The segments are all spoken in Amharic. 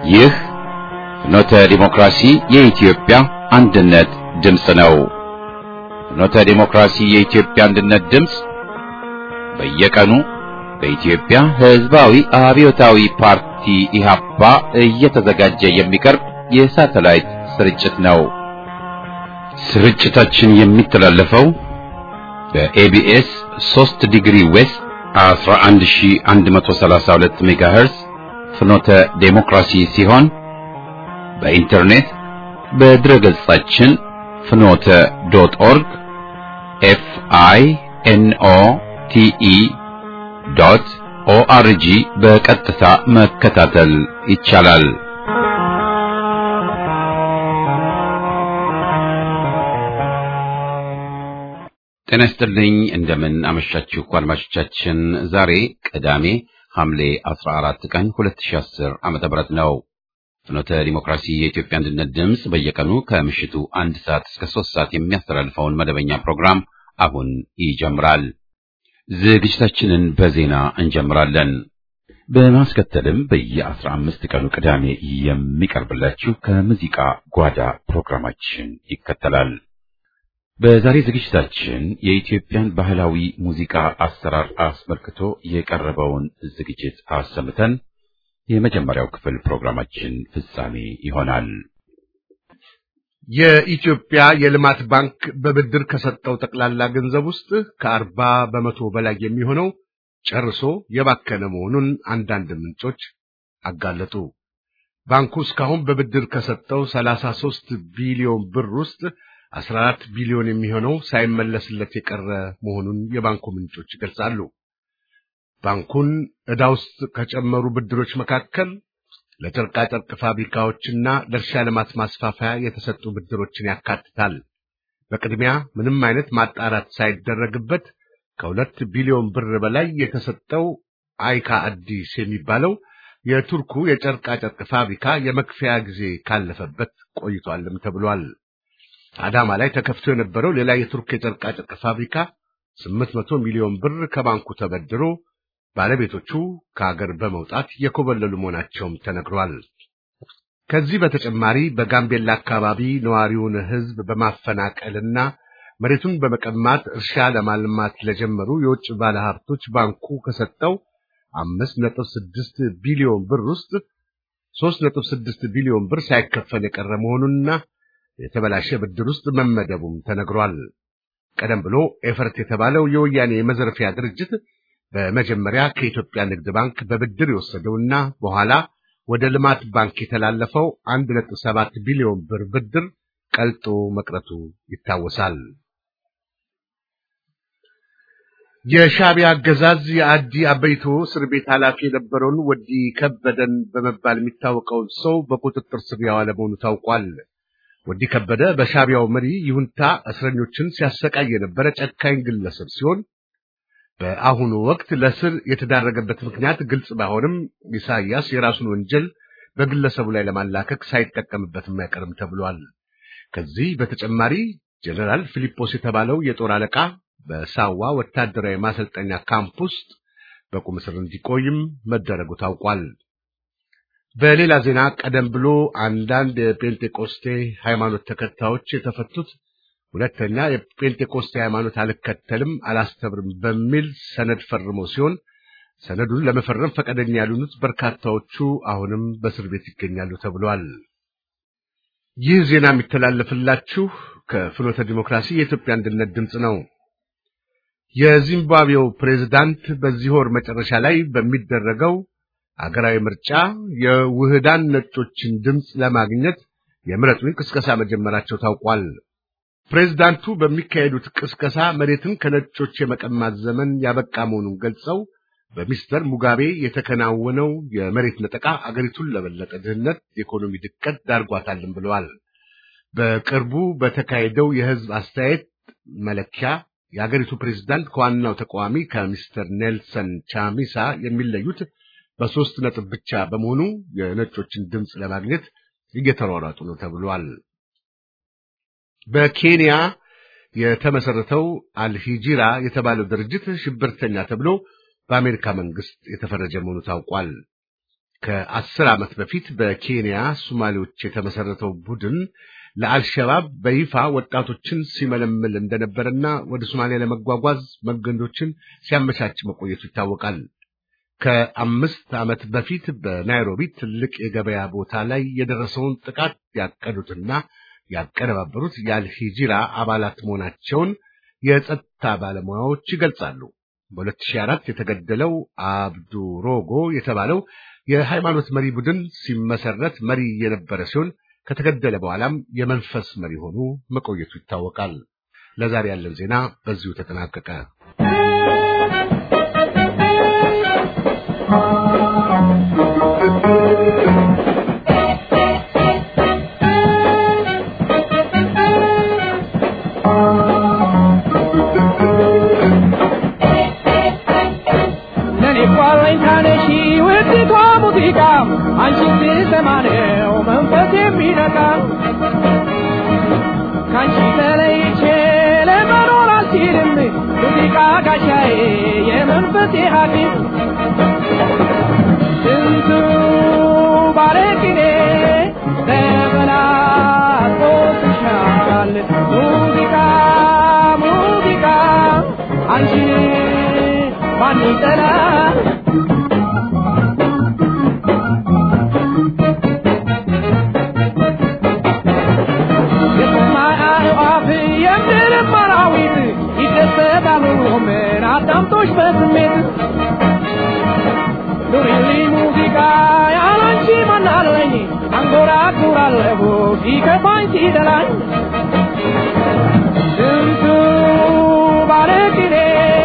ይህ ፍኖተ ዲሞክራሲ የኢትዮጵያ አንድነት ድምፅ ነው። ፍኖተ ዲሞክራሲ የኢትዮጵያ አንድነት ድምፅ በየቀኑ በኢትዮጵያ ሕዝባዊ አብዮታዊ ፓርቲ ኢህአፓ እየተዘጋጀ የሚቀርብ የሳተላይት ስርጭት ነው። ስርጭታችን የሚተላለፈው በኤቢኤስ 3 ዲግሪ ዌስት 11132 ሜጋሄርስ ፍኖተ ዴሞክራሲ ሲሆን በኢንተርኔት በድረ ገጻችን ፍኖተ ዶት ኦርግ ኤፍ አይ ኤን ኦ ቲ ኢ ዶት ኦአርጂ በቀጥታ መከታተል ይቻላል። ጤና ይስጥልኝ። እንደምን አመሻችሁ አድማጮቻችን። ዛሬ ቅዳሜ ሐምሌ 14 ቀን 2010 ዓመተ ምህረት ነው። ፍኖተ ዲሞክራሲ የኢትዮጵያ አንድነት ድምፅ በየቀኑ ከምሽቱ አንድ ሰዓት እስከ ሶስት ሰዓት የሚያስተላልፈውን መደበኛ ፕሮግራም አሁን ይጀምራል። ዝግጅታችንን በዜና እንጀምራለን። በማስከተልም በየአስራ አምስት ቀኑ ቅዳሜ የሚቀርብላችሁ ከሙዚቃ ጓዳ ፕሮግራማችን ይከተላል። በዛሬ ዝግጅታችን የኢትዮጵያን ባህላዊ ሙዚቃ አሰራር አስመልክቶ የቀረበውን ዝግጅት አሰምተን የመጀመሪያው ክፍል ፕሮግራማችን ፍጻሜ ይሆናል። የኢትዮጵያ የልማት ባንክ በብድር ከሰጠው ጠቅላላ ገንዘብ ውስጥ ከአርባ በመቶ በላይ የሚሆነው ጨርሶ የባከነ መሆኑን አንዳንድ ምንጮች አጋለጡ። ባንኩ እስካሁን በብድር ከሰጠው ሰላሳ ሦስት ቢሊዮን ብር ውስጥ 14 ቢሊዮን የሚሆነው ሳይመለስለት የቀረ መሆኑን የባንኩ ምንጮች ይገልጻሉ። ባንኩን ዕዳ ውስጥ ከጨመሩ ብድሮች መካከል ለጨርቃጨርቅ ፋብሪካዎችና ለእርሻ ልማት ማስፋፋያ የተሰጡ ብድሮችን ያካትታል። በቅድሚያ ምንም አይነት ማጣራት ሳይደረግበት ከሁለት ቢሊዮን ብር በላይ የተሰጠው አይካ አዲስ የሚባለው የቱርኩ የጨርቃጨርቅ ፋብሪካ የመክፈያ ጊዜ ካለፈበት ቆይቷልም ተብሏል። አዳማ ላይ ተከፍቶ የነበረው ሌላ የቱርክ የጨርቃጨርቅ ፋብሪካ 800 ሚሊዮን ብር ከባንኩ ተበድሮ ባለቤቶቹ ከሀገር በመውጣት የኮበለሉ መሆናቸውም ተነግሯል። ከዚህ በተጨማሪ በጋምቤላ አካባቢ ነዋሪውን ሕዝብ በማፈናቀልና መሬቱን በመቀማት እርሻ ለማልማት ለጀመሩ የውጭ ባለሀብቶች ባንኩ ከሰጠው 5.6 ቢሊዮን ብር ውስጥ 3.6 ቢሊዮን ብር ሳይከፈል የቀረ መሆኑንና የተበላሸ ብድር ውስጥ መመደቡም ተነግሯል። ቀደም ብሎ ኤፈርት የተባለው የወያኔ የመዘርፊያ ድርጅት በመጀመሪያ ከኢትዮጵያ ንግድ ባንክ በብድር የወሰደውና በኋላ ወደ ልማት ባንክ የተላለፈው 1.7 ቢሊዮን ብር ብድር ቀልጦ መቅረቱ ይታወሳል። የሻዕቢያ አገዛዝ የአዲ አበይቶ እስር ቤት ኃላፊ የነበረውን ወዲ ከበደን በመባል የሚታወቀውን ሰው በቁጥጥር ስር ያዋለ መሆኑ ታውቋል። ወዲ ከበደ በሻዕቢያው መሪ ይሁንታ እስረኞችን ሲያሰቃይ የነበረ ጨካኝ ግለሰብ ሲሆን በአሁኑ ወቅት ለስር የተዳረገበት ምክንያት ግልጽ ባይሆንም ኢሳያስ የራሱን ወንጀል በግለሰቡ ላይ ለማላከክ ሳይጠቀምበትም አይቀርም ተብሏል። ከዚህ በተጨማሪ ጀነራል ፊሊጶስ የተባለው የጦር አለቃ በሳዋ ወታደራዊ ማሰልጠኛ ካምፕ ውስጥ በቁም እስር እንዲቆይም መደረጉ ታውቋል። በሌላ ዜና ቀደም ብሎ አንዳንድ የጴንጤቆስቴ ሃይማኖት ተከታዮች የተፈቱት ሁለተኛ የጴንጤቆስቴ ሃይማኖት አልከተልም አላስተምርም በሚል ሰነድ ፈርሞ ሲሆን ሰነዱን ለመፈረም ፈቃደኛ ያልሆኑት በርካታዎቹ አሁንም በእስር ቤት ይገኛሉ ተብሏል። ይህ ዜና የሚተላለፍላችሁ ከፍኖተ ዲሞክራሲ የኢትዮጵያ አንድነት ድምፅ ነው። የዚምባብዌው ፕሬዝዳንት በዚህ ወር መጨረሻ ላይ በሚደረገው አገራዊ ምርጫ የውህዳን ነጮችን ድምፅ ለማግኘት የምረጡኝ ቅስቀሳ መጀመራቸው ታውቋል። ፕሬዝዳንቱ በሚካሄዱት ቅስቀሳ መሬትን ከነጮች የመቀማት ዘመን ያበቃ መሆኑን ገልጸው በሚስተር ሙጋቤ የተከናወነው የመሬት ነጠቃ አገሪቱን ለበለጠ ድህነት፣ የኢኮኖሚ ድቀት ዳርጓታልን ብለዋል። በቅርቡ በተካሄደው የሕዝብ አስተያየት መለኪያ የአገሪቱ ፕሬዝዳንት ከዋናው ተቃዋሚ ከሚስተር ኔልሰን ቻሚሳ የሚለዩት በሶስት ነጥብ ብቻ በመሆኑ የነጮችን ድምፅ ለማግኘት እየተሯሯጡ ነው ተብሏል። በኬንያ የተመሰረተው አልሂጂራ የተባለው ድርጅት ሽብርተኛ ተብሎ በአሜሪካ መንግስት የተፈረጀ መሆኑ ታውቋል። ከአስር ዓመት በፊት በኬንያ ሶማሌዎች የተመሰረተው ቡድን ለአልሸባብ በይፋ ወጣቶችን ሲመለምል እንደነበረና ወደ ሶማሊያ ለመጓጓዝ መንገዶችን ሲያመቻች መቆየቱ ይታወቃል። ከአምስት ዓመት በፊት በናይሮቢ ትልቅ የገበያ ቦታ ላይ የደረሰውን ጥቃት ያቀዱትና ያቀነባበሩት የአልሂጂራ አባላት መሆናቸውን የጸጥታ ባለሙያዎች ይገልጻሉ። በ2004 የተገደለው አብዱ ሮጎ የተባለው የሃይማኖት መሪ ቡድን ሲመሰረት መሪ የነበረ ሲሆን ከተገደለ በኋላም የመንፈስ መሪ ሆኖ መቆየቱ ይታወቃል። ለዛሬ ያለን ዜና በዚሁ ተጠናቀቀ። አንቺን ስሰማ ነው መንፈስ የሚነካ ከአንቺ ተለይቼ ለመኖር አልችልም ሙዚቃ ጋሻዬ የመንፈሴ ሐኪም ስንቱ ባለቅኔ ተበላሽቶብሻል ሙዚቃ ሙዚቃ አንቺን ማን ይጠላል አዳምጦሽ በስሜት ኑሪልኝ ሙዚቃ ያላንቺ ማናለኝ አንጎራጉራለሁ ሲከፋኝ ሲደላኝ ስንቱ ባለቅኔ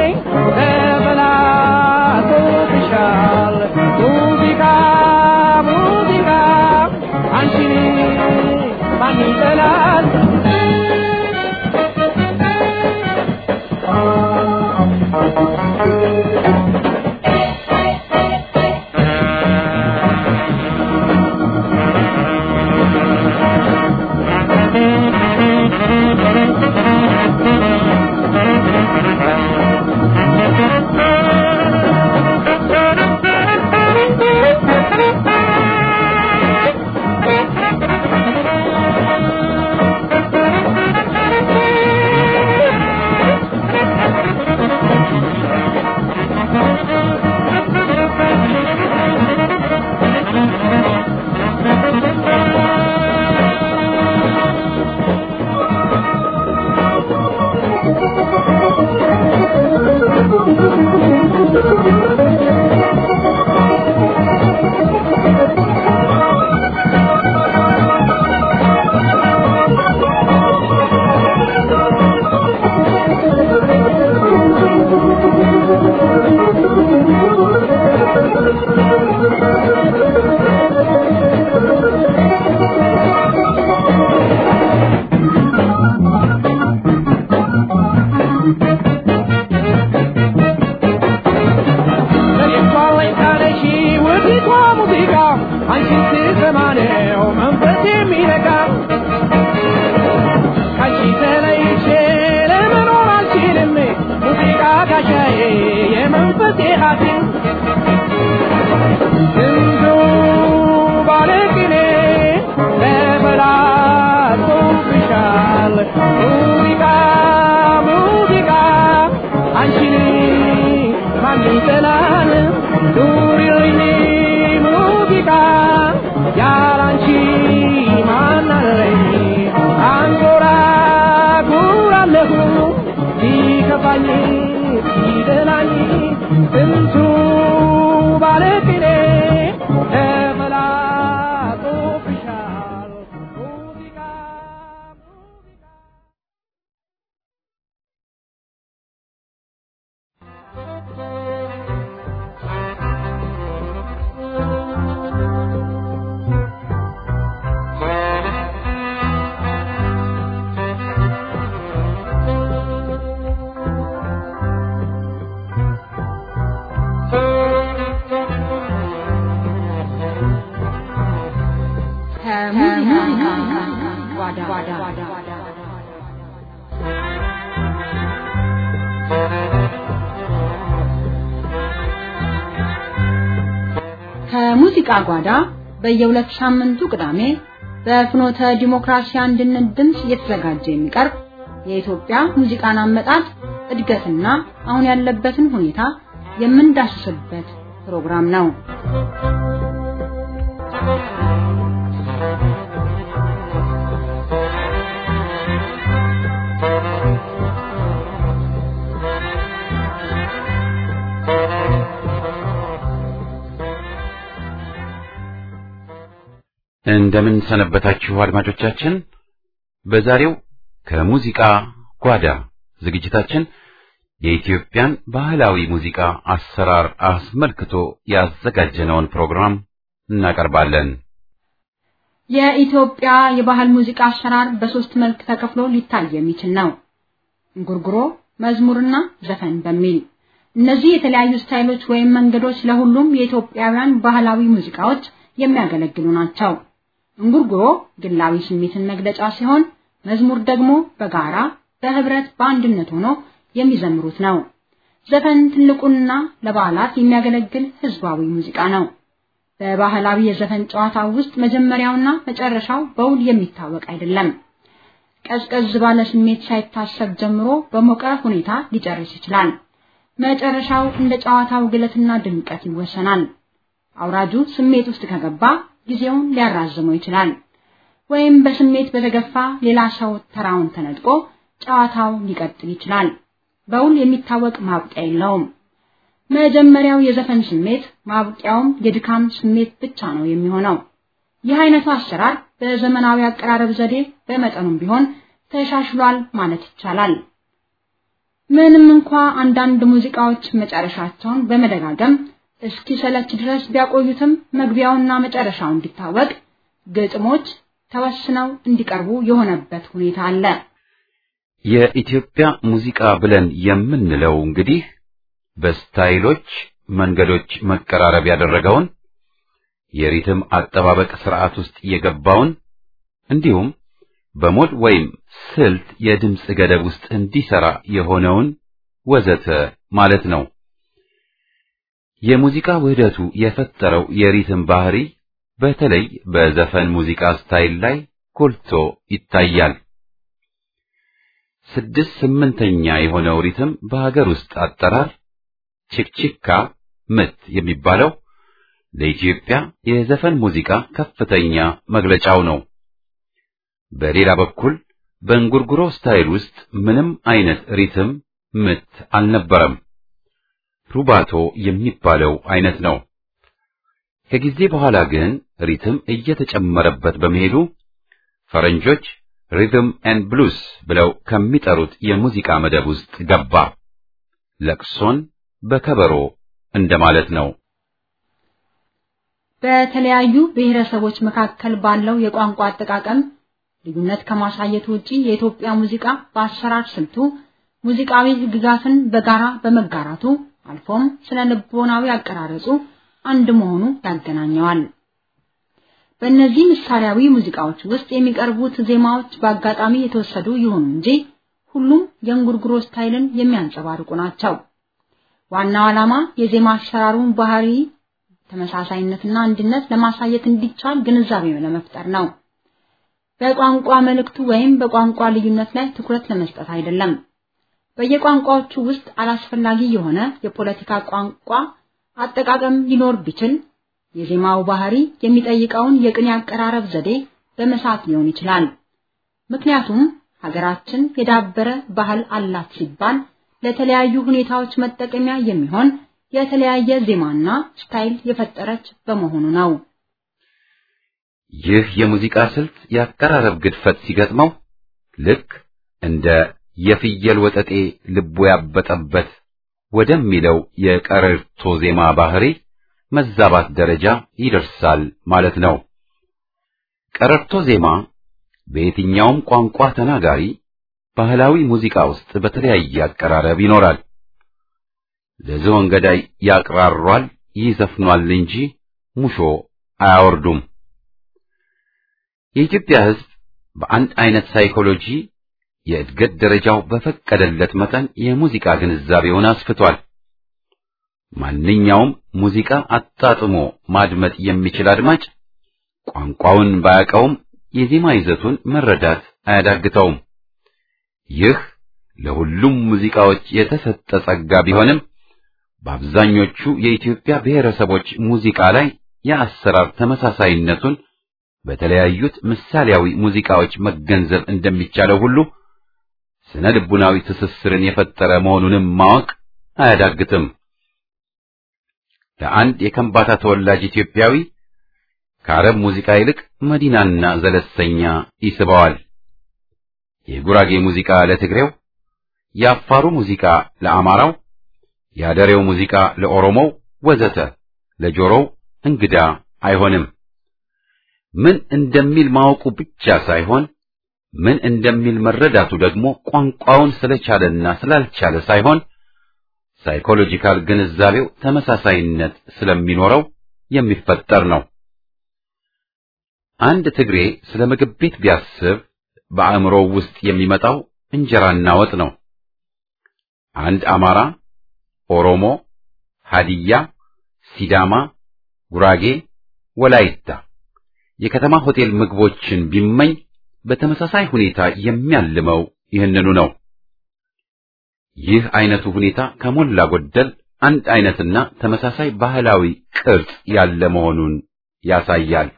ተበላሽቶብሻል ሙዚቃ ሙዚቃ አንቺን ማን ይጠላል የሙዚቃ ጓዳ በየሁለት ሳምንቱ ቅዳሜ በፍኖተ ዲሞክራሲ አንድነት ድምፅ እየተዘጋጀ የሚቀርብ የኢትዮጵያ ሙዚቃን አመጣጥ እድገትና አሁን ያለበትን ሁኔታ የምንዳስስበት ፕሮግራም ነው። እንደምን ሰነበታችሁ አድማጮቻችን። በዛሬው ከሙዚቃ ጓዳ ዝግጅታችን የኢትዮጵያን ባህላዊ ሙዚቃ አሰራር አስመልክቶ ያዘጋጀነውን ፕሮግራም እናቀርባለን። የኢትዮጵያ የባህል ሙዚቃ አሰራር በሶስት መልክ ተከፍሎ ሊታይ የሚችል ነው። እንጉርጉሮ፣ መዝሙርና ዘፈን በሚል እነዚህ የተለያዩ ስታይሎች ወይም መንገዶች ለሁሉም የኢትዮጵያውያን ባህላዊ ሙዚቃዎች የሚያገለግሉ ናቸው። እንጉርጉሮ ግላዊ ስሜትን መግለጫ ሲሆን መዝሙር ደግሞ በጋራ በህብረት በአንድነት ሆኖ የሚዘምሩት ነው። ዘፈን ትልቁና ለበዓላት የሚያገለግል ህዝባዊ ሙዚቃ ነው። በባህላዊ የዘፈን ጨዋታ ውስጥ መጀመሪያውና መጨረሻው በውል የሚታወቅ አይደለም። ቀዝቀዝ ባለ ስሜት ሳይታሰብ ጀምሮ በሞቀ ሁኔታ ሊጨርስ ይችላል። መጨረሻው እንደ ጨዋታው ግለትና ድምቀት ይወሰናል። አውራጁ ስሜት ውስጥ ከገባ ጊዜውን ሊያራዝመው ይችላል። ወይም በስሜት በተገፋ ሌላ ሰው ተራውን ተነጥቆ ጨዋታው ሊቀጥል ይችላል። በውል የሚታወቅ ማብቂያ የለውም። መጀመሪያው የዘፈን ስሜት ማብቂያውም የድካም ስሜት ብቻ ነው የሚሆነው። ይህ አይነቱ አሰራር በዘመናዊ አቀራረብ ዘዴ በመጠኑም ቢሆን ተሻሽሏል ማለት ይቻላል። ምንም እንኳ አንዳንድ ሙዚቃዎች መጨረሻቸውን በመደጋገም እስኪ ሰለች ድረስ ቢያቆዩትም መግቢያውና መጨረሻው እንዲታወቅ ግጥሞች ተወስነው እንዲቀርቡ የሆነበት ሁኔታ አለ። የኢትዮጵያ ሙዚቃ ብለን የምንለው እንግዲህ በስታይሎች መንገዶች መቀራረብ ያደረገውን የሪትም አጠባበቅ ስርዓት ውስጥ የገባውን እንዲሁም በሞድ ወይም ስልት የድምፅ ገደብ ውስጥ እንዲሰራ የሆነውን ወዘተ ማለት ነው። የሙዚቃ ውህደቱ የፈጠረው የሪትም ባህሪ በተለይ በዘፈን ሙዚቃ ስታይል ላይ ጎልቶ ይታያል። ስድስት ስምንተኛ የሆነው ሪትም በሀገር ውስጥ አጠራር ቺክቺካ ምት የሚባለው ለኢትዮጵያ የዘፈን ሙዚቃ ከፍተኛ መግለጫው ነው። በሌላ በኩል በእንጉርጉሮ ስታይል ውስጥ ምንም አይነት ሪትም ምት አልነበረም። ሩባቶ የሚባለው አይነት ነው። ከጊዜ በኋላ ግን ሪትም እየተጨመረበት በመሄዱ ፈረንጆች ሪትም ኤንድ ብሉስ ብለው ከሚጠሩት የሙዚቃ መደብ ውስጥ ገባ። ለቅሶን በከበሮ እንደማለት ነው። በተለያዩ ብሔረሰቦች መካከል ባለው የቋንቋ አጠቃቀም ልዩነት ከማሳየት ውጪ የኢትዮጵያ ሙዚቃ በአሰራር ስልቱ ሙዚቃዊ ሕግጋትን በጋራ በመጋራቱ አልፎም ስነ ልቦናዊ አቀራረጹ አንድ መሆኑ ያገናኘዋል። በእነዚህ ምሳሌያዊ ሙዚቃዎች ውስጥ የሚቀርቡት ዜማዎች በአጋጣሚ የተወሰዱ ይሁኑ እንጂ ሁሉም የእንጉርጉሮ ስታይልን የሚያንጸባርቁ ናቸው። ዋናው ዓላማ የዜማ አሰራሩን ባህሪ ተመሳሳይነትና አንድነት ለማሳየት እንዲቻል ግንዛቤ ለመፍጠር ነው። በቋንቋ መልእክቱ ወይም በቋንቋ ልዩነት ላይ ትኩረት ለመስጠት አይደለም። በየቋንቋዎቹ ውስጥ አላስፈላጊ የሆነ የፖለቲካ ቋንቋ አጠቃቀም ሊኖር ቢችል የዜማው ባህሪ የሚጠይቀውን የቅኔ አቀራረብ ዘዴ በመሳት ሊሆን ይችላል። ምክንያቱም ሀገራችን የዳበረ ባህል አላት ሲባል ለተለያዩ ሁኔታዎች መጠቀሚያ የሚሆን የተለያየ ዜማና ስታይል የፈጠረች በመሆኑ ነው። ይህ የሙዚቃ ስልት የአቀራረብ ግድፈት ሲገጥመው ልክ እንደ የፍየል ወጠጤ ልቡ ያበጠበት ወደሚለው የቀረርቶ ዜማ ባህሪ መዛባት ደረጃ ይደርሳል ማለት ነው። ቀረርቶ ዜማ በየትኛውም ቋንቋ ተናጋሪ ባህላዊ ሙዚቃ ውስጥ በተለያየ አቀራረብ ይኖራል። ለዝሆን ገዳይ ያቅራሯል፣ ይዘፍኗል እንጂ ሙሾ አያወርዱም። የኢትዮጵያ ሕዝብ በአንድ አይነት ሳይኮሎጂ የእድገት ደረጃው በፈቀደለት መጠን የሙዚቃ ግንዛቤውን አስፍቷል። ማንኛውም ሙዚቃ አጣጥሞ ማድመጥ የሚችል አድማጭ ቋንቋውን ባያውቀውም የዜማ ይዘቱን መረዳት አያዳግተውም። ይህ ለሁሉም ሙዚቃዎች የተሰጠ ጸጋ ቢሆንም በአብዛኞቹ የኢትዮጵያ ብሔረሰቦች ሙዚቃ ላይ የአሰራር ተመሳሳይነቱን በተለያዩት ምሳሌያዊ ሙዚቃዎች መገንዘብ እንደሚቻለው ሁሉ ስነ ልቡናዊ ትስስርን የፈጠረ መሆኑንም ማወቅ አያዳግትም። ለአንድ የከምባታ ተወላጅ ኢትዮጵያዊ ከአረብ ሙዚቃ ይልቅ መዲናና ዘለሰኛ ይስበዋል። የጉራጌ ሙዚቃ ለትግሬው፣ የአፋሩ ሙዚቃ ለአማራው፣ የአደሬው ሙዚቃ ለኦሮሞው ወዘተ ለጆሮው እንግዳ አይሆንም። ምን እንደሚል ማወቁ ብቻ ሳይሆን ምን እንደሚል መረዳቱ ደግሞ ቋንቋውን ስለቻለና ስላልቻለ ሳይሆን ሳይኮሎጂካል ግንዛቤው ተመሳሳይነት ስለሚኖረው የሚፈጠር ነው። አንድ ትግሬ ስለ ምግብ ቤት ቢያስብ በአእምሮው ውስጥ የሚመጣው እንጀራና ወጥ ነው። አንድ አማራ፣ ኦሮሞ፣ ሃዲያ፣ ሲዳማ፣ ጉራጌ፣ ወላይታ የከተማ ሆቴል ምግቦችን ቢመኝ በተመሳሳይ ሁኔታ የሚያልመው ይህንኑ ነው። ይህ አይነቱ ሁኔታ ከሞላ ጎደል አንድ አይነትና ተመሳሳይ ባህላዊ ቅርጽ ያለ መሆኑን ያሳያል።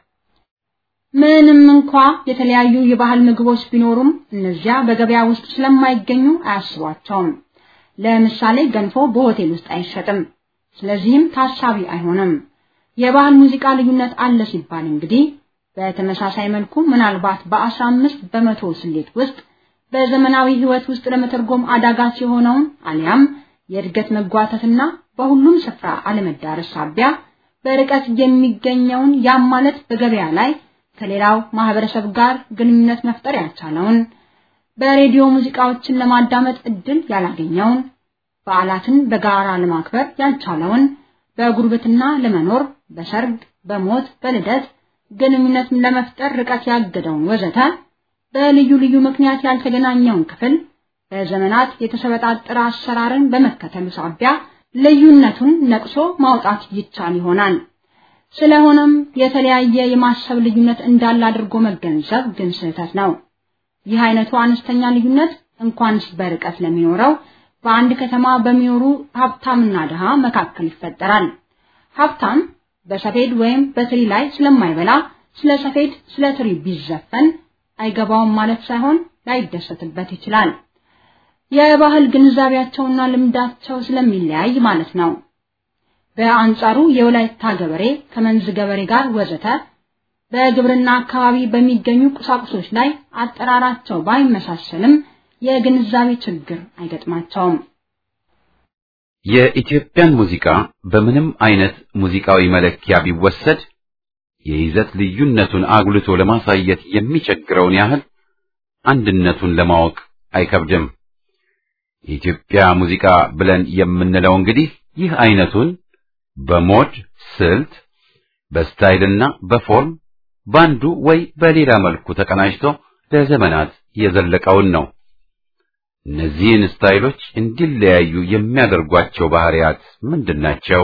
ምንም እንኳ የተለያዩ የባህል ምግቦች ቢኖሩም እነዚያ በገበያ ውስጥ ስለማይገኙ አያስቧቸውም። ለምሳሌ ገንፎ በሆቴል ውስጥ አይሸጥም፣ ስለዚህም ታሳቢ አይሆንም። የባህል ሙዚቃ ልዩነት አለ ሲባል እንግዲህ በተመሳሳይ መልኩ ምናልባት በአስራ አምስት በመቶ ስሌት ውስጥ በዘመናዊ ሕይወት ውስጥ ለመተርጎም አዳጋች የሆነውን አሊያም የእድገት መጓተትና በሁሉም ስፍራ አለመዳረስ ሳቢያ በርቀት የሚገኘውን ያም ማለት በገበያ ላይ ከሌላው ማህበረሰብ ጋር ግንኙነት መፍጠር ያልቻለውን በሬዲዮ ሙዚቃዎችን ለማዳመጥ እድል ያላገኘውን በዓላትን በጋራ ለማክበር ያልቻለውን በጉርብትና ለመኖር በሰርግ፣ በሞት፣ በልደት ግንኙነት ለመፍጠር ርቀት ያገደውን ወዘተ በልዩ ልዩ ምክንያት ያልተገናኘውን ክፍል በዘመናት የተሰበጣጠረ አሰራርን በመከተሉ ሳቢያ ልዩነቱን ነቅሶ ማውጣት ይቻል ይሆናል። ስለሆነም የተለያየ የማሰብ ልዩነት እንዳለ አድርጎ መገንዘብ ግን ስህተት ነው። ይህ አይነቱ አነስተኛ ልዩነት እንኳንስ በርቀት ለሚኖረው በአንድ ከተማ በሚኖሩ ሀብታምና ድሃ መካከል ይፈጠራል። ሀብታም በሰፌድ ወይም በትሪ ላይ ስለማይበላ ስለ ሰፌድ ስለ ትሪ ቢዘፈን አይገባውም ማለት ሳይሆን ላይደሰትበት ይችላል። የባህል ግንዛቤያቸውና ልምዳቸው ስለሚለያይ ማለት ነው። በአንጻሩ የወላይታ ገበሬ ከመንዝ ገበሬ ጋር ወዘተ በግብርና አካባቢ በሚገኙ ቁሳቁሶች ላይ አጠራራቸው ባይመሳሰልም የግንዛቤ ችግር አይገጥማቸውም። የኢትዮጵያን ሙዚቃ በምንም አይነት ሙዚቃዊ መለኪያ ቢወሰድ የይዘት ልዩነቱን አጉልቶ ለማሳየት የሚቸግረውን ያህል አንድነቱን ለማወቅ አይከብድም። የኢትዮጵያ ሙዚቃ ብለን የምንለው እንግዲህ ይህ አይነቱን በሞድ ስልት፣ በስታይልና በፎርም ባንዱ ወይ በሌላ መልኩ ተቀናጅቶ ለዘመናት የዘለቀውን ነው። እነዚህን ስታይሎች እንዲለያዩ የሚያደርጓቸው ባህሪያት ምንድናቸው?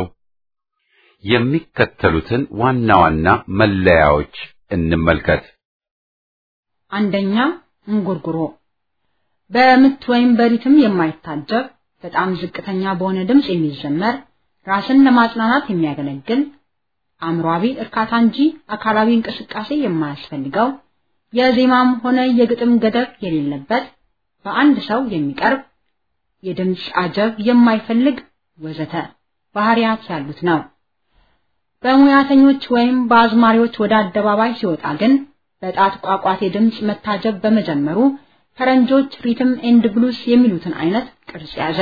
የሚከተሉትን ዋና ዋና መለያዎች እንመልከት። አንደኛ እንጉርጉሮ በምት ወይም በሪትም የማይታጀብ በጣም ዝቅተኛ በሆነ ድምፅ የሚዘመር ራስን ለማጽናናት የሚያገለግል አእምሯዊ እርካታ እንጂ አካላዊ እንቅስቃሴ የማያስፈልገው የዜማም ሆነ የግጥም ገደብ የሌለበት በአንድ ሰው የሚቀርብ የድምፅ አጀብ የማይፈልግ ወዘተ ባህሪያት ያሉት ነው። በሙያተኞች ወይም በአዝማሪዎች ወደ አደባባይ ሲወጣ ግን በጣት ቋቋቴ ድምፅ መታጀብ በመጀመሩ ፈረንጆች ሪትም ኤንድ ብሉስ የሚሉትን አይነት ቅርጽ ያዘ።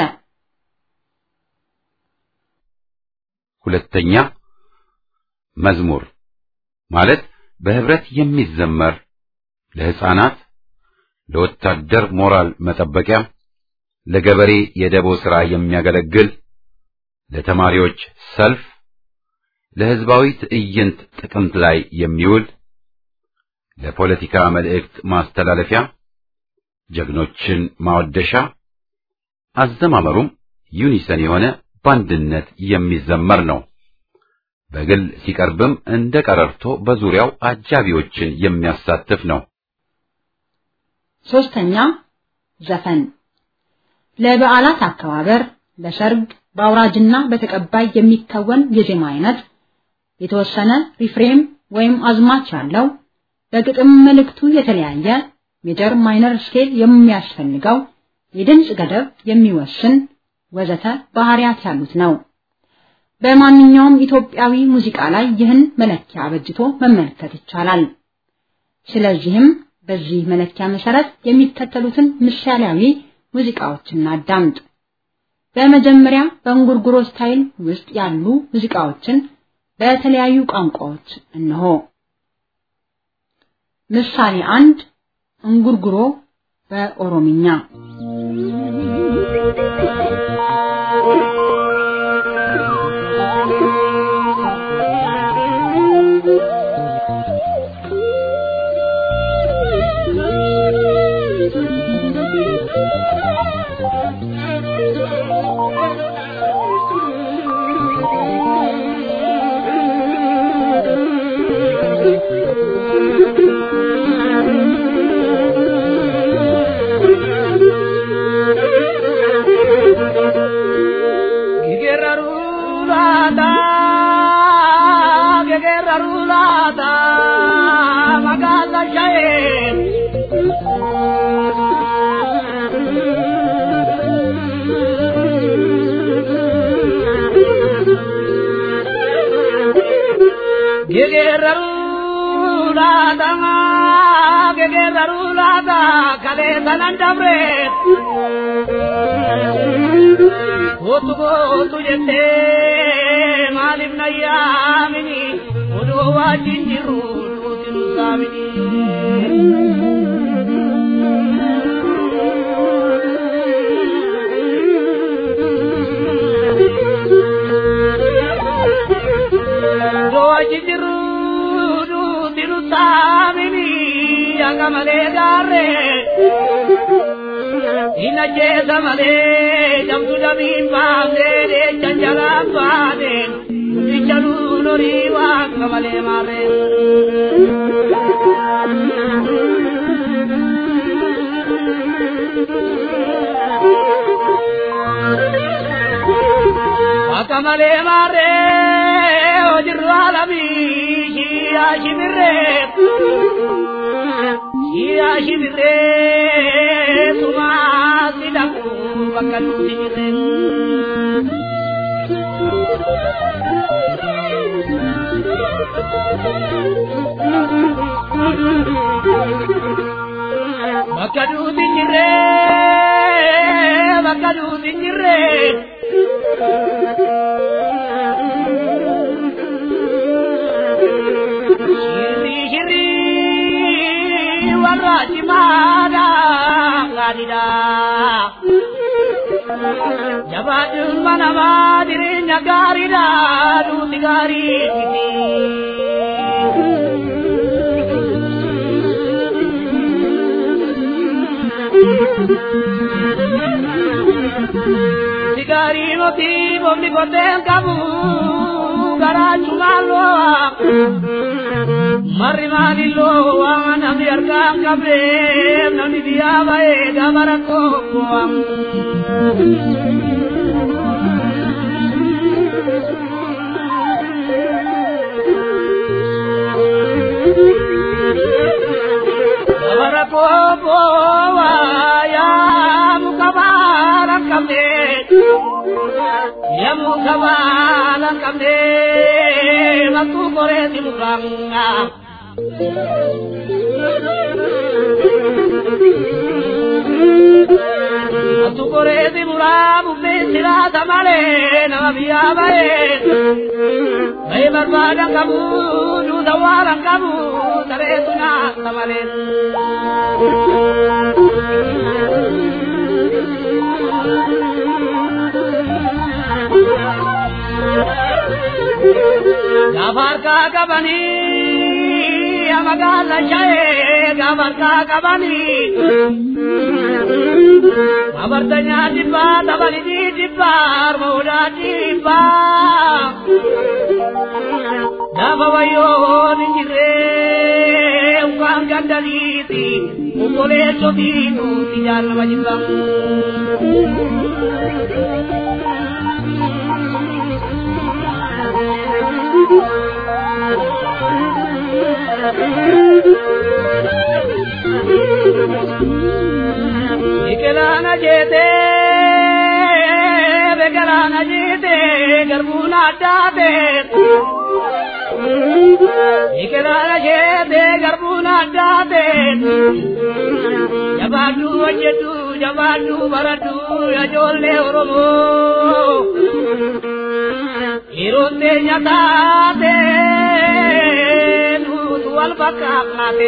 ሁለተኛ መዝሙር ማለት በህብረት የሚዘመር ለሕፃናት፣ ለወታደር ሞራል መጠበቂያ፣ ለገበሬ የደቦ ሥራ የሚያገለግል፣ ለተማሪዎች ሰልፍ፣ ለሕዝባዊ ትዕይንት ጥቅምት ላይ የሚውል፣ ለፖለቲካ መልእክት ማስተላለፊያ፣ ጀግኖችን ማወደሻ፣ አዘማመሩም ዩኒሰን የሆነ በአንድነት የሚዘመር ነው። በግል ሲቀርብም እንደ ቀረርቶ በዙሪያው አጃቢዎችን የሚያሳትፍ ነው። ሶስተኛ ዘፈን ለበዓላት አከባበር፣ ለሰርግ፣ በአውራጅና በተቀባይ የሚከወን የዜማ አይነት የተወሰነ ሪፍሬም ወይም አዝማች ያለው በግጥም መልእክቱ የተለያየ ሜጀር ማይነር ስኬል የሚያስፈልገው የድምፅ ገደብ የሚወስን ወዘተ ባህሪያት ያሉት ነው። በማንኛውም ኢትዮጵያዊ ሙዚቃ ላይ ይህን መለኪያ አበጅቶ መመልከት ይቻላል። ስለዚህም በዚህ መለኪያ መሰረት የሚከተሉትን ምሳሌያዊ ሙዚቃዎችን አዳምጥ። በመጀመሪያ በእንጉርጉሮ ስታይል ውስጥ ያሉ ሙዚቃዎችን በተለያዩ ቋንቋዎች እነሆ። ምሳሌ አንድ እንጉርጉሮ በኦሮምኛ kanan dabre Kootu kootu jettee maaliif na yaamini odoo wajjin jirru duuti nu saamini. Odoo wajjin jirru duuti nu saamini akka malee gaarree. Ina jeesa malee jamtu damiin baasee janjalaan baasee guddicha nuunorii waaqa malee maarree. Waaqa malee maarree hojirru alamii shiyaa shimirree. Shiyaa shimirree tumaa sidaku bakka nuti jirreen. Bakka nuti jirree bakka nuti jirree. Shirri shirri. warra cimaadha gaariidha. Jabaadhuun manamaa jireenya gaariidha nuti gaarii miti. Sigaarii moti boomni koteen qabu garaachumaan lo'a. Marri maalilloo waan namni harkaan qabee namni biyyaa ba'ee gama rakkoo bu'aa. Gama rakkoo bu'aa yaa muka baala qabdee. Yaa muka baala qabdee bakku koree si mukaa. Atu koreeti muraa bubbeen siraata malee nama biyyaa ba'ee. Bahee barbaadan qabu duuta waalan qabu sareetu nyaata malee. Gaafa harkaa qabanii magaala shayee gabarkaa qabanii abartanyaa dhibbaa tabalidii dhibbaa armoodaa dhibbaa gaafa wayyoon hin jirree ukaan gandaliiti obboleessotii nuti jaalama jibba. Biqilaan ajeete biqilaan ajeete garbuun addaate. Biqilaan ajeete garbuun addaate. Jabaadhu hojjedhu jabaadhu baradhu ijoollee Oromoo. Yeroon teenya taate nutu wal fakkaate.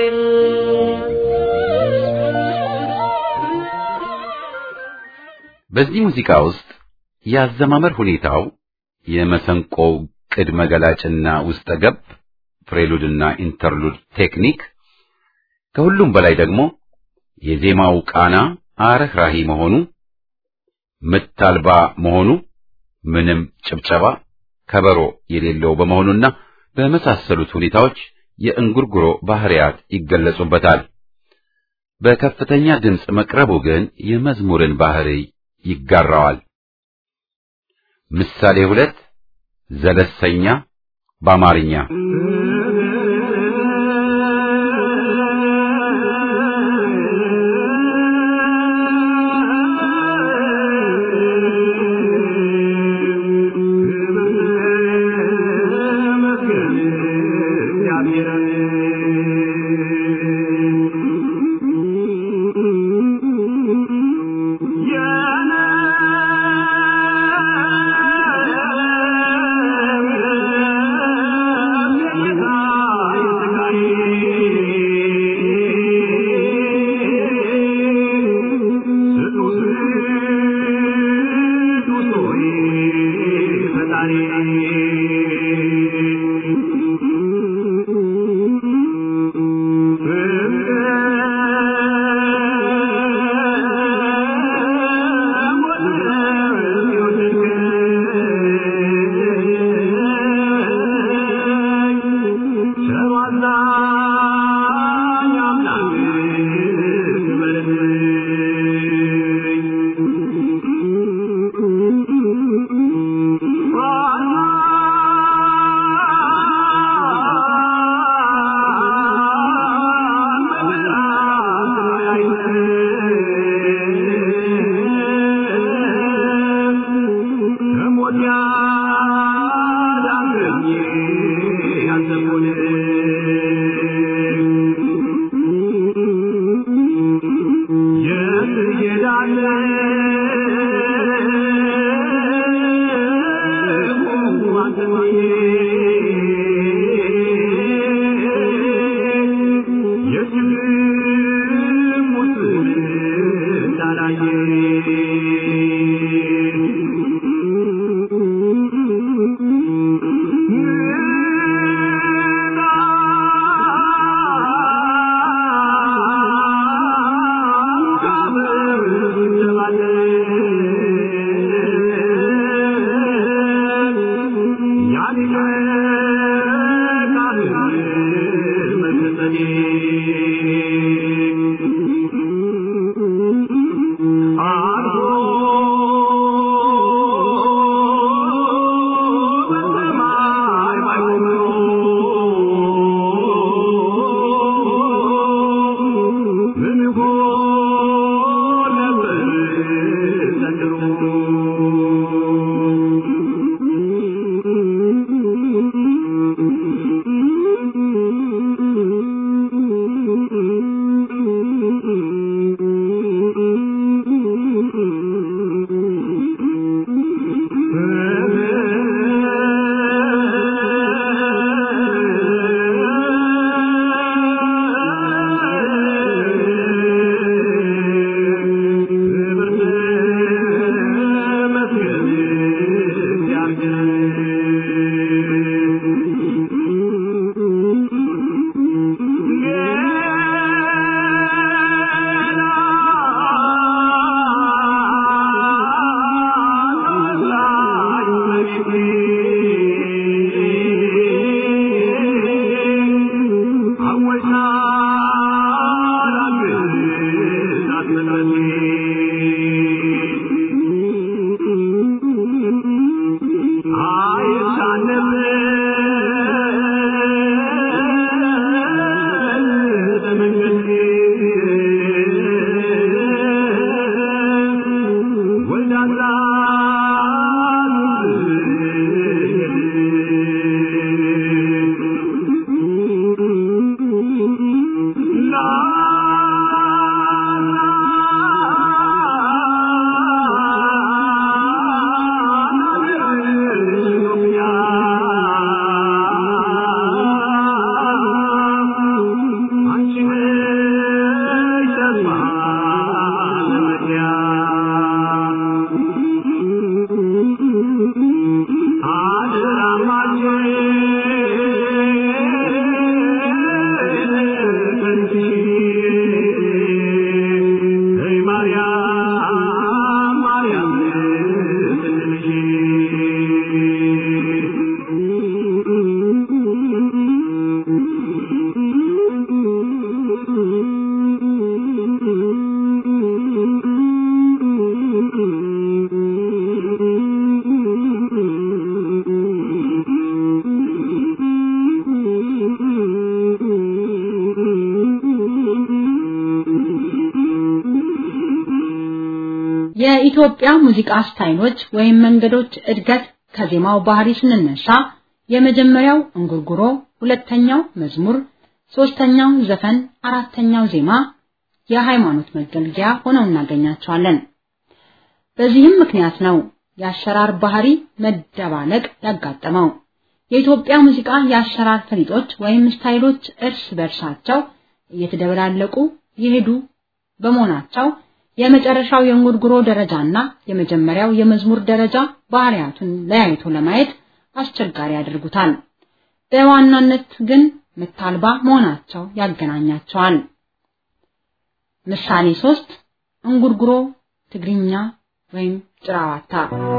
በዚህ ሙዚቃ ውስጥ የአዘማመር ሁኔታው የመሰንቆው ቅድመ ገላጭና ውስጠ ገብ ፕሬሉድና ኢንተርሉድ ቴክኒክ ከሁሉም በላይ ደግሞ የዜማው ቃና አረህራሂ መሆኑ ምት አልባ መሆኑ ምንም ጭብጨባ ከበሮ የሌለው በመሆኑና በመሳሰሉት ሁኔታዎች የእንጉርጉሮ ባህሪያት ይገለጹበታል። በከፍተኛ ድምፅ መቅረቡ ግን የመዝሙርን ባህሪ ይጋራዋል። ምሳሌ ሁለት ዘለሰኛ በአማርኛ Yeah. የኢትዮጵያ ሙዚቃ ስታይሎች ወይም መንገዶች እድገት ከዜማው ባህሪ ስንነሳ የመጀመሪያው እንጉርጉሮ፣ ሁለተኛው መዝሙር፣ ሶስተኛው ዘፈን፣ አራተኛው ዜማ የሃይማኖት መገልገያ ሆነው እናገኛቸዋለን። በዚህም ምክንያት ነው የአሸራር ባህሪ መደባለቅ ያጋጠመው። የኢትዮጵያ ሙዚቃ የአሸራር ፈሊጦች ወይም ስታይሎች እርስ በርሳቸው እየተደበላለቁ የሄዱ በመሆናቸው የመጨረሻው የእንጉርጉሮ ደረጃና የመጀመሪያው የመዝሙር ደረጃ ባህሪያቱን ለያይቶ ለማየት አስቸጋሪ ያደርጉታል። በዋናነት ግን ምት አልባ መሆናቸው ያገናኛቸዋል። ምሳሌ ሶስት እንጉርጉሮ ትግርኛ ወይም ጭራዋታ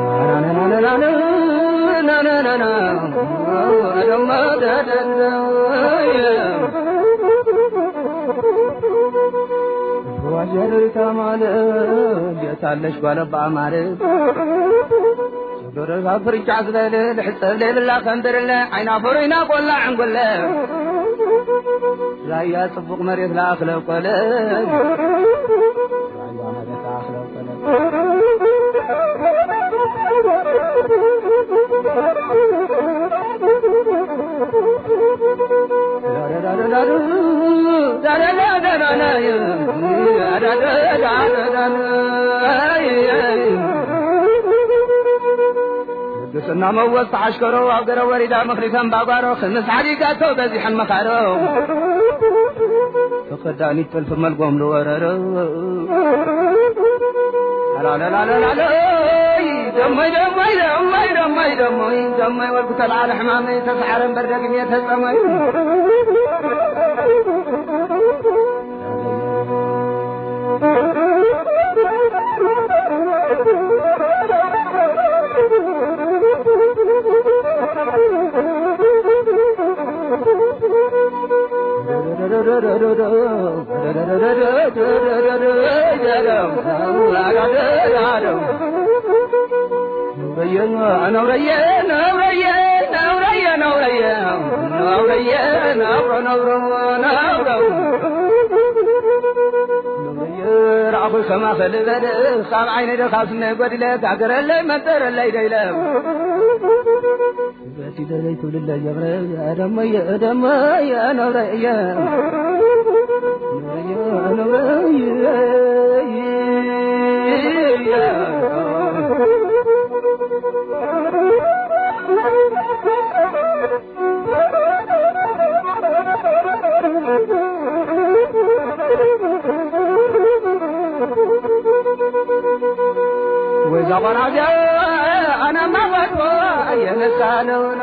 ዋጀርታ ማለት የታለሽ ባለባ ማለት ዶረጋ ፍርጫ ዝበል ልሕፀብ ዘይብላ ከንድርለ ዓይና ፈሩይና ቆላ ዕንጎለ ራያ ጽቡቕ መሬት ላእኽለ ቆለ ራያ መሬት ላእኽለ ቆለ ቅስና መወዝ ተዓሽከሮ ኣብ ገረ ወሪዳ መኽሪተን ባጓሮ ክምስ ዓዲጋቶ በዚሐን መኻሮ ተኸዳኒት ጥልፊ መልጎም ዝወረሮ ላላላላላ ደሞይ ደሞይ ደሞይ ደሞይ ደሞይ ደሞይ ወልኩ ተልዓለ ሕማመይ ተሰዓረን በርደግን የተጸመይ ረኣኹ ከማ ኸልበለ ካብ ዓይነይ ደኻስነ ጐዲለ ካገረለይ መንጠረለይ ደይለ በቲ ደለይ ትብልለ ጀብረ ደመየ ደመየ ነብረየ ወይዛ ቆራጃ አናማ ወጥቶ የነሳነውና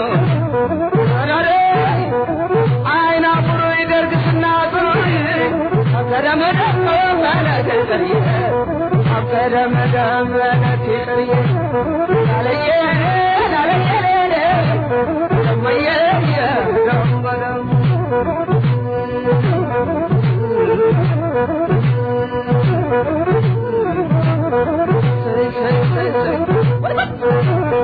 አይና ብሩይ ደርግስና ብሩይ ደም ደም ለትጥርዬ ላለየ ላለየ ደመየ ደም በደም ሰይ ሰይ ሰይ ሰይ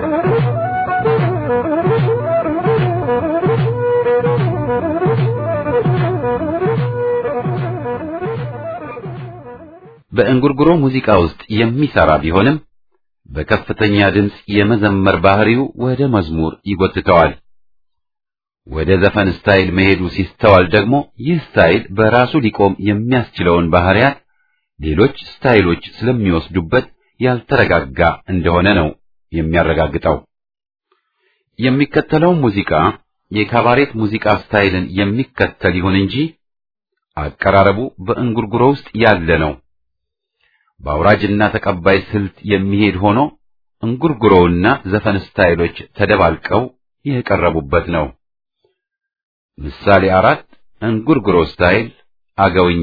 በእንጉርጉሮ ሙዚቃ ውስጥ የሚሰራ ቢሆንም በከፍተኛ ድምፅ የመዘመር ባህሪው ወደ መዝሙር ይጎትተዋል። ወደ ዘፈን ስታይል መሄዱ ሲስተዋል ደግሞ ይህ ስታይል በራሱ ሊቆም የሚያስችለውን ባህሪያት ሌሎች ስታይሎች ስለሚወስዱበት ያልተረጋጋ እንደሆነ ነው የሚያረጋግጠው። የሚከተለው ሙዚቃ የካባሬት ሙዚቃ ስታይልን የሚከተል ይሁን እንጂ አቀራረቡ በእንጉርጉሮ ውስጥ ያለ ነው። በአውራጅና ተቀባይ ስልት የሚሄድ ሆኖ እንጉርጉሮውና ዘፈን ስታይሎች ተደባልቀው የቀረቡበት ነው። ምሳሌ አራት እንጉርጉሮ ስታይል አገውኛ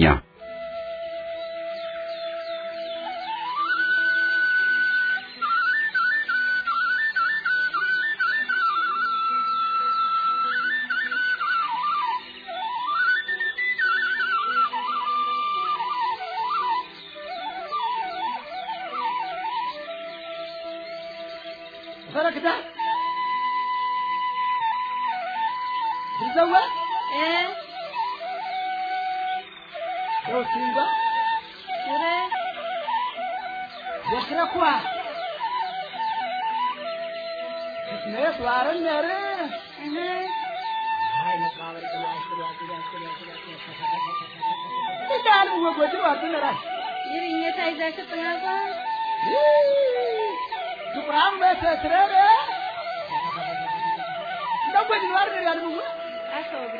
ፈረክታ ይዘዋ ሮሲንጋ የክረኳ ክትነት ዋረን ነር ይዳሉ ወጎጅ ዋርነራል ይርኘታ ይዛችሁ ጥናቋ ጥቁራም በተስረረ እንደጎጅ ዋርነር ያልሙ አሰውግረ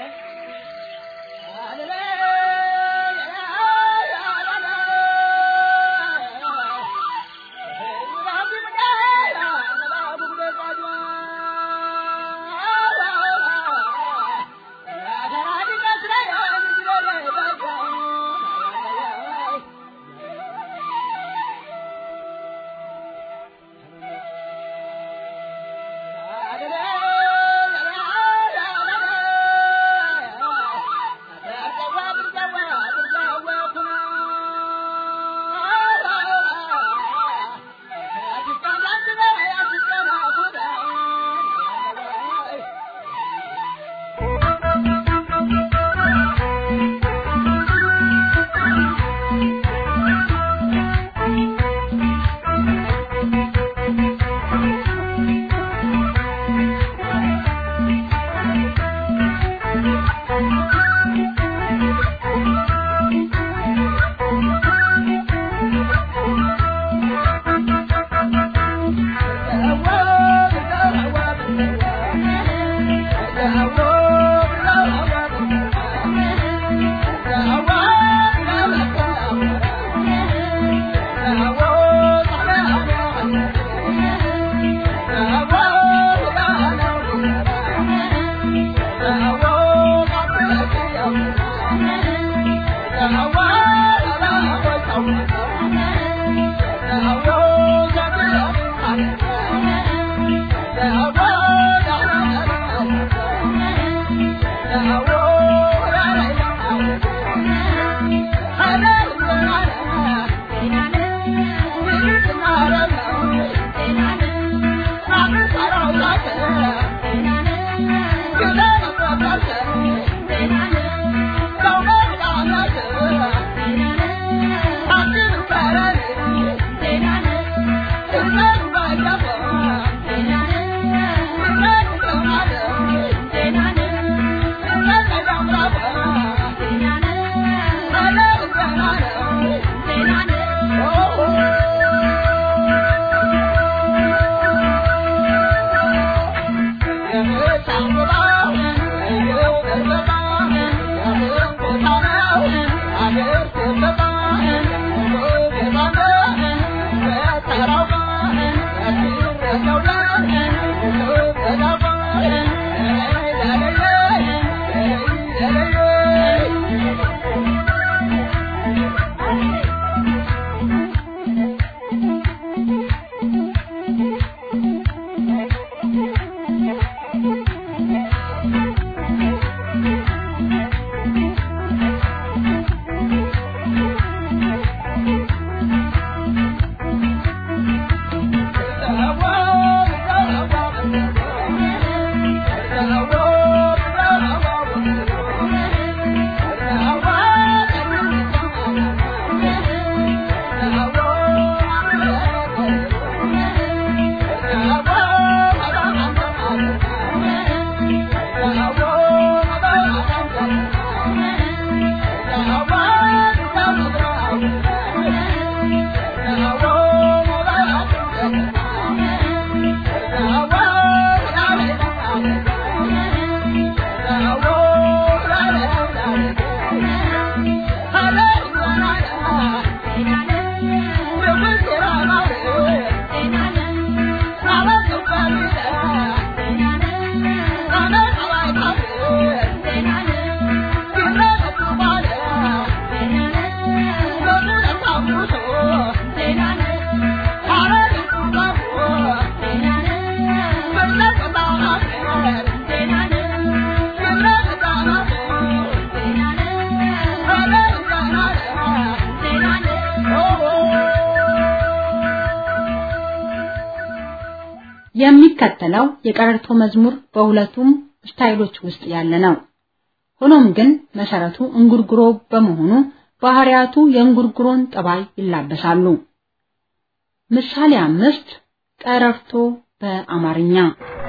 የሚከተለው የቀረርቶ መዝሙር በሁለቱም ስታይሎች ውስጥ ያለ ነው። ሆኖም ግን መሰረቱ እንጉርጉሮ በመሆኑ ባህሪያቱ የእንጉርጉሮን ጠባይ ይላበሳሉ። ምሳሌ አምስት ቀረርቶ በአማርኛ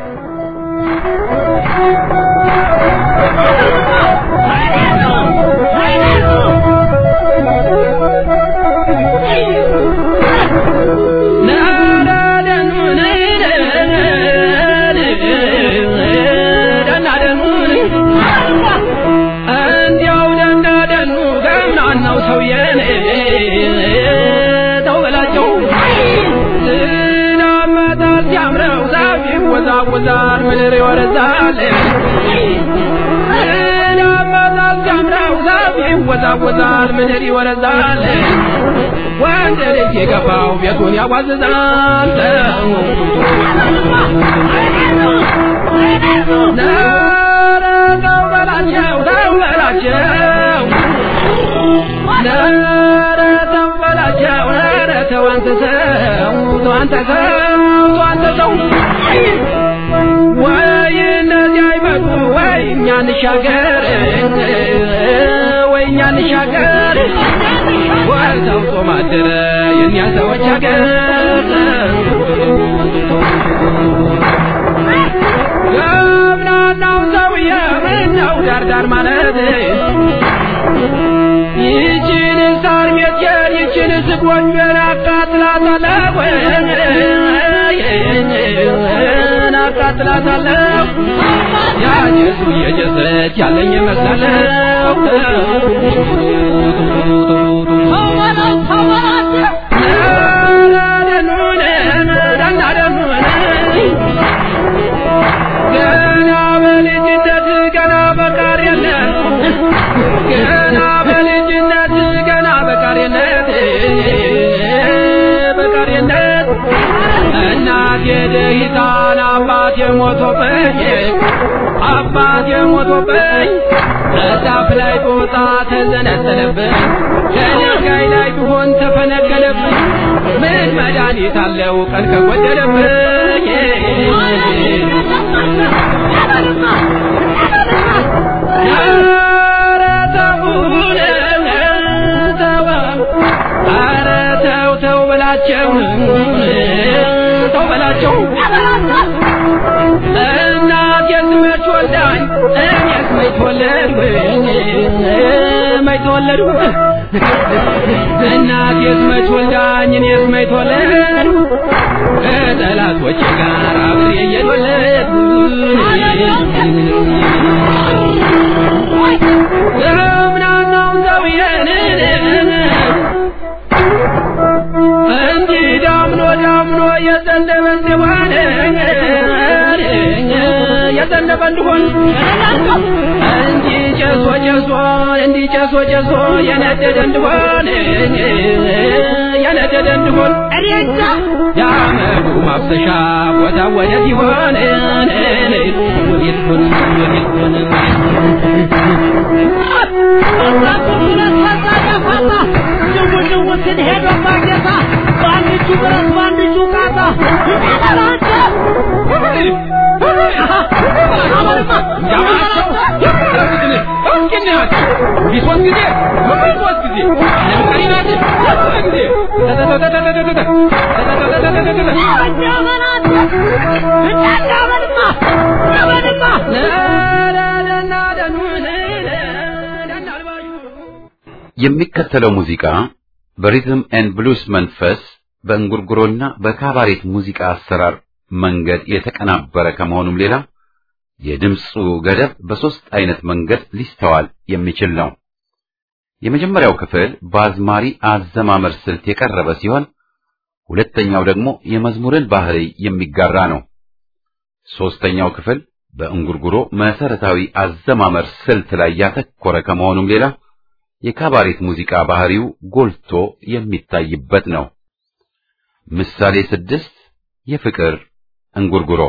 ይወዛወዛል ምድር ይወረዛል ናማዛል ጃምራው ዛፍ ይወዛወዛል ምድር ይወረዛል ወንድ ልጅ የገባው ቤቱን ያዋዝዛል ኧረ ተው በላቸው ተው በላቸው ኧረ ተው በላቸው ኧረ ተው አንተ ሰው ተው አንተ ሰው ተው አንተ ሰው ወይ እነዚህ አይመጡ ወይ እኛ እንሻገር ወይ እኛ እንሻገር ወይ ሰምቶ ማደረ የእኛ ሰዎች ሀገር ገብናናው ሰውዬ ምነው ዳርዳር ማለት ይችን ሳር ሜትየር ይችን ስጎንጀር አቃጥላታለሁ አቃጥላታለሁ ያጀሱ እየጀሰች ያለኝ መስላለሁ ገና በልጅነት ገና በቃር የለን ገና በልጅነት ገና በቃርነት በቃርነት እናቴ ደሂታን አባቴ ሞቶብኝ አባቴ ሞቶብኝ እዛፍ ላይ ጦጣ ተዘነጠለብኝ ከድንጋይ ላይ ቢሆን ተፈነቀለብኝ ምን መድኃኒት አለው ቀን ከጎደለብኝ ኧረ ተውን ተው ኧረ ተው ተው በላቸው ተው በላቸው እናቴስ መች ወልዳኝ እኔስ መች ተወለድኩ መች ተወለድኩ እናቴስ መች ወልዳኝ እኔስ መች ተወለድኩ ከጠላቶቼ ጋር አብሬ እየተወለድኩ እምናናው ሰውዬን እንጂ ዳምኖ ዳምኖ የዘነበ እንደሆነ የዘነበ እንደሆን እንጂ ጨሶ ጨሶ እንዲህ ጨሶ ጨሶ የነደደ እንደሆን የነደደ እንደሆን እኔዛ የአመዱ ማፍሰሻ ቦታ ወዴት ይሆን ወዴት ሆን ወዴት ሆን ሄዶ ማጌታ በአንድ እጁ ብረት በአንድ እጁ ቃታ ይጠራራቸ የሚከተለው ሙዚቃ በሪትም ኤንድ ብሉስ መንፈስ በእንጉርጉሮና በካባሬት ሙዚቃ አሰራር መንገድ የተቀናበረ ከመሆኑም ሌላ የድምፁ ገደብ በሦስት አይነት መንገድ ሊስተዋል የሚችል ነው። የመጀመሪያው ክፍል በአዝማሪ አዘማመር ስልት የቀረበ ሲሆን ሁለተኛው ደግሞ የመዝሙርን ባህሪ የሚጋራ ነው። ሦስተኛው ክፍል በእንጉርጉሮ መሰረታዊ አዘማመር ስልት ላይ ያተኮረ ከመሆኑም ሌላ የካባሬት ሙዚቃ ባህሪው ጎልቶ የሚታይበት ነው። ምሳሌ ስድስት የፍቅር እንጉርጉሮ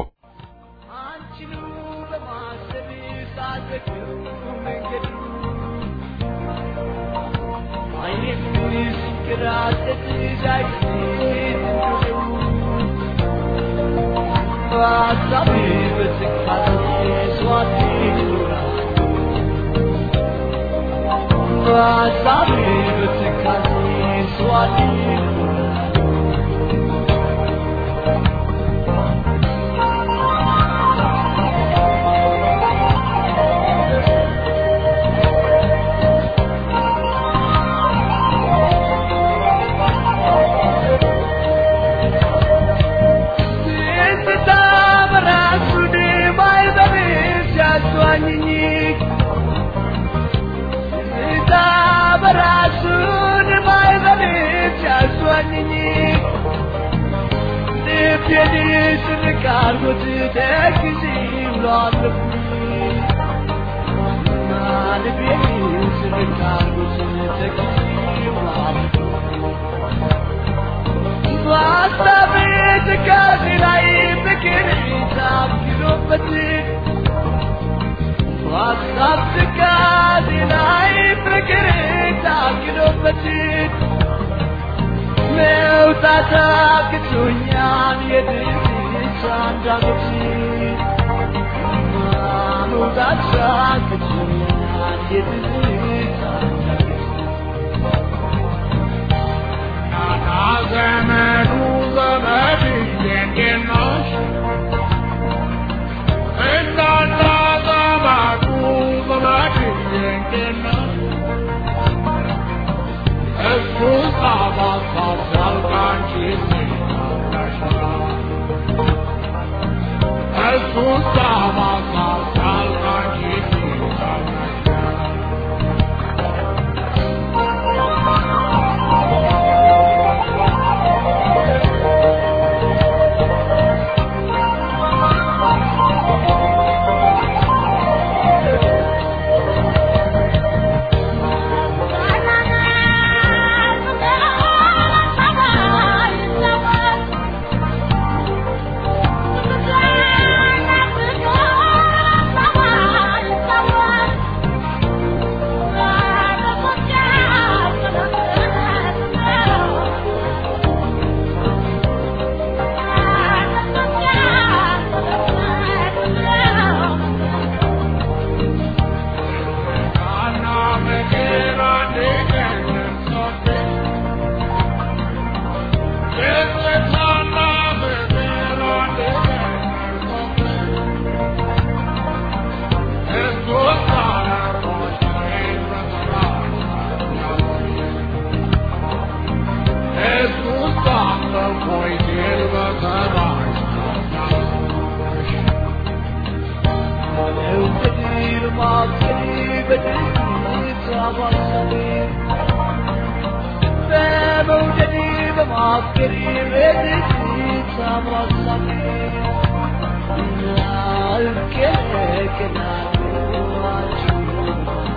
I'll get it,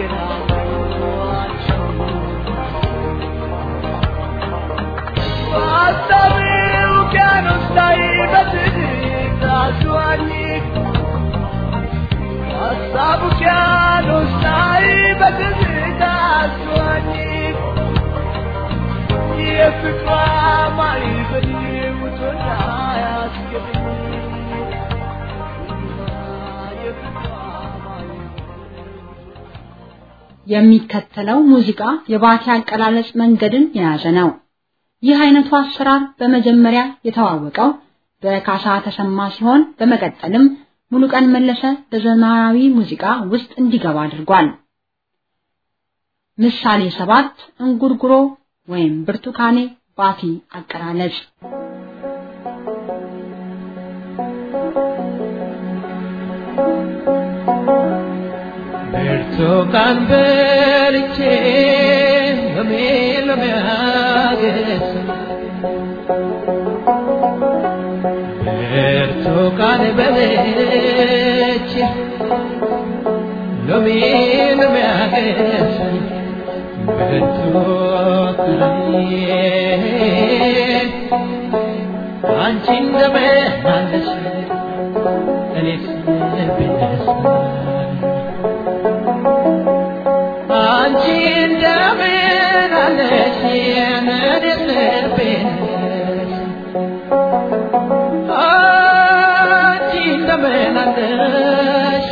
የሚከተለው ሙዚቃ የባቲ አቀላለጽ መንገድን የያዘ ነው። ይህ አይነቱ አሰራር በመጀመሪያ የተዋወቀው በካሳ ተሰማ ሲሆን በመቀጠልም ሙሉቀን መለሰ በዘመናዊ ሙዚቃ ውስጥ እንዲገባ አድርጓል። ምሳሌ ሰባት እንጉርጉሮ ወይም ብርቱካኔ ባቲ አቀላለጽ ብርቱካን በልቼ ሎሜ ሎሜ አገኘ ብርቱካን በልቼ ሎሜ ሎሜ አገኘ ብርቱካን አንቺ እንደምን አለሽ እኔስ ብነሳ አንቺ እንደምን አለሽ የምድር ልቤን አንቺ እንደምን አለሽ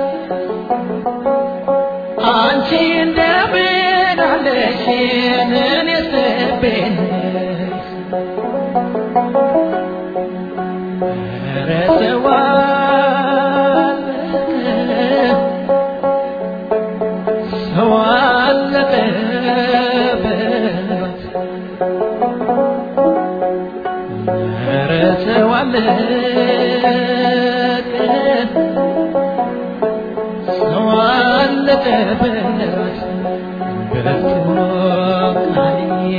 አንቺ እንደምን አለሽ የምድር ልቤን ኧረ ሰው አለቀ ሰው አለቀበት ኧረ ሰው አለቀ ሰው አለቀበት በፎቃዬ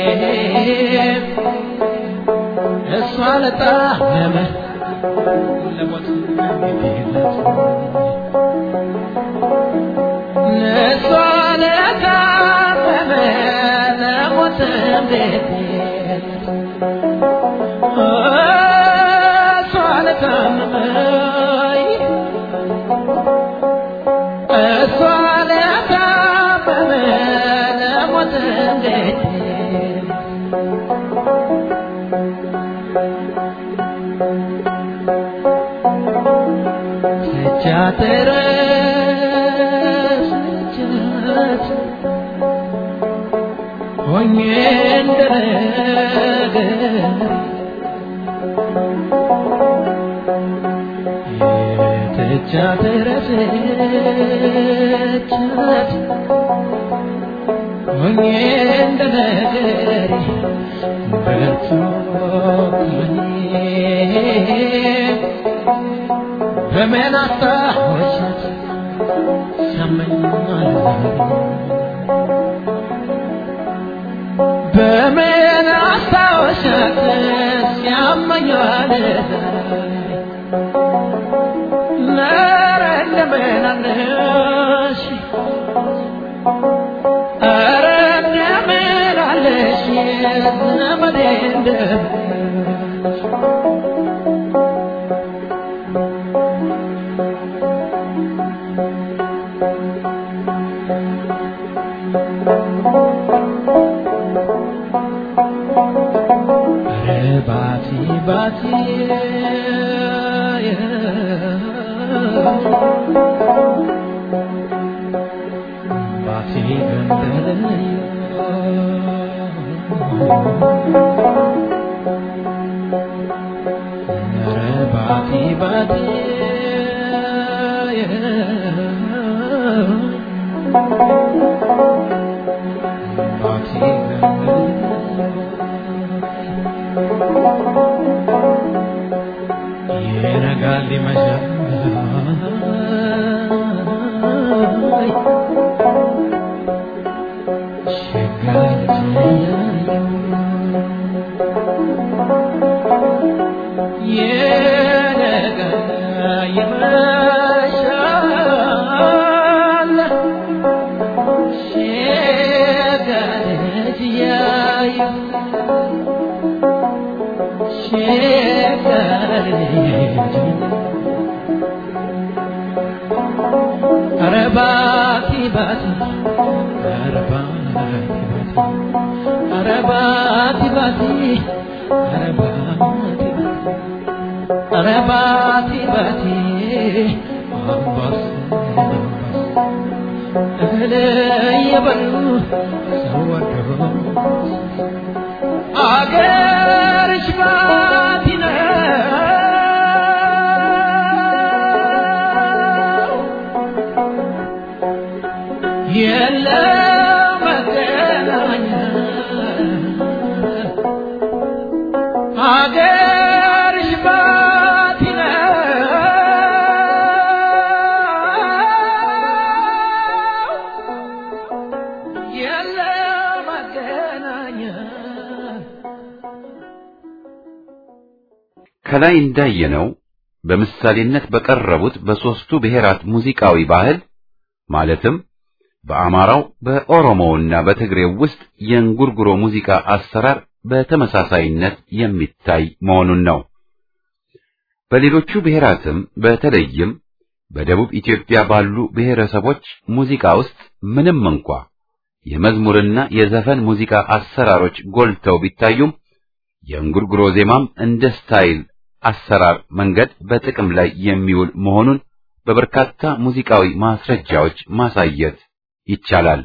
እሷ ለጣመመ ለሞት ግዴለት እሷ ለታመመ ለሞት እንዴት እሷ ለታመመ እሷ ለታመመ ለሞት እንዴት ስቻተረስቻት ሆኜ እንደነገር የተቻተረስቻት ሆኜ እንደነገር በርቱ በምን አስታወሻት ሰማኛል በምን አስታወሻት ሲያመኛል ኧረ እንደምን አለሽ ኧረ እንደምን አለሽ ዘመዴ እንደምን ኧረ ባቲ ባቲ ባቲ ገንደለዮ ኧረ ባቲ ባቲ ባቲ ይነጋል ይመሻል ይነጋል ይመሻል ኧረ ባቲ ባቲ ኧረ ባቲ ባቲ ኧረ ባቲ ባቲ ኧረ ባቲ ባቲ ኧረ ባቲ ባቲ አምባሰል እህል እየበሉ ሰው ወዶ አገርሽ ባቲ ነው የለም መገናኛ አገርሽ ባቲ ነው የለም መገናኛ ከላይ እንዳየነው በምሳሌነት በቀረቡት በሦስቱ ብሔራት ሙዚቃዊ ባህል ማለትም በአማራው በኦሮሞውና በትግሬው ውስጥ የእንጉርጉሮ ሙዚቃ አሰራር በተመሳሳይነት የሚታይ መሆኑን ነው። በሌሎቹ ብሔራትም በተለይም በደቡብ ኢትዮጵያ ባሉ ብሔረሰቦች ሙዚቃ ውስጥ ምንም እንኳ የመዝሙርና የዘፈን ሙዚቃ አሰራሮች ጎልተው ቢታዩም የእንጉርጉሮ ዜማም እንደ ስታይል አሰራር መንገድ በጥቅም ላይ የሚውል መሆኑን በበርካታ ሙዚቃዊ ማስረጃዎች ማሳየት ይቻላል።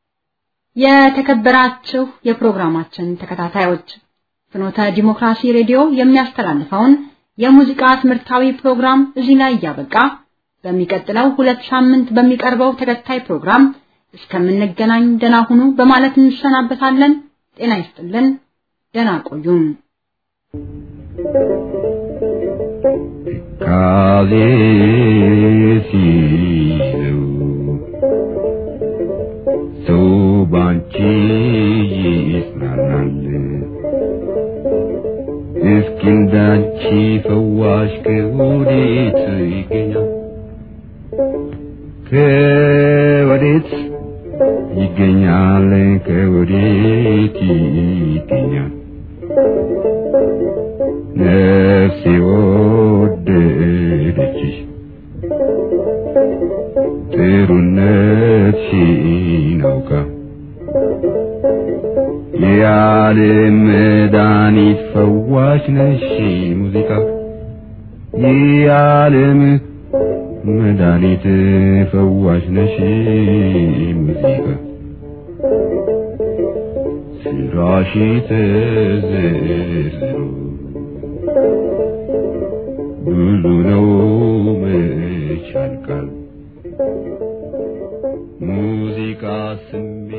የተከበራችሁ የፕሮግራማችን ተከታታዮች ፍኖተ ዲሞክራሲ ሬዲዮ የሚያስተላልፈውን የሙዚቃ ትምህርታዊ ፕሮግራም እዚህ ላይ እያበቃ በሚቀጥለው ሁለት ሳምንት በሚቀርበው ተከታይ ፕሮግራም እስከምንገናኝ ደህና ሁኑ በማለት እንሰናበታለን። ጤና ይስጥልን። ደህና ቆዩን። ካሌ ሲለው ሰው ባንቺ ይጽናናል። እስኪ እንዳንቺ ፈዋሽ ከወዴት ይገኛል? ከወዴት ይገኛል? ከወዴት ይገኛል? ነፍሴ ወደደችሽ ጥሩነትሽን አውቃ የዓለም መድኃኒት ፈዋሽ ነሽ ሙዚቃ የዓለም መድኃኒት ፈዋሽ ነሽ ሙዚቃ ስራሽ ተዘርዝሮ ብዙ ነው መች ያልቃል ሙዚቃ ስሜት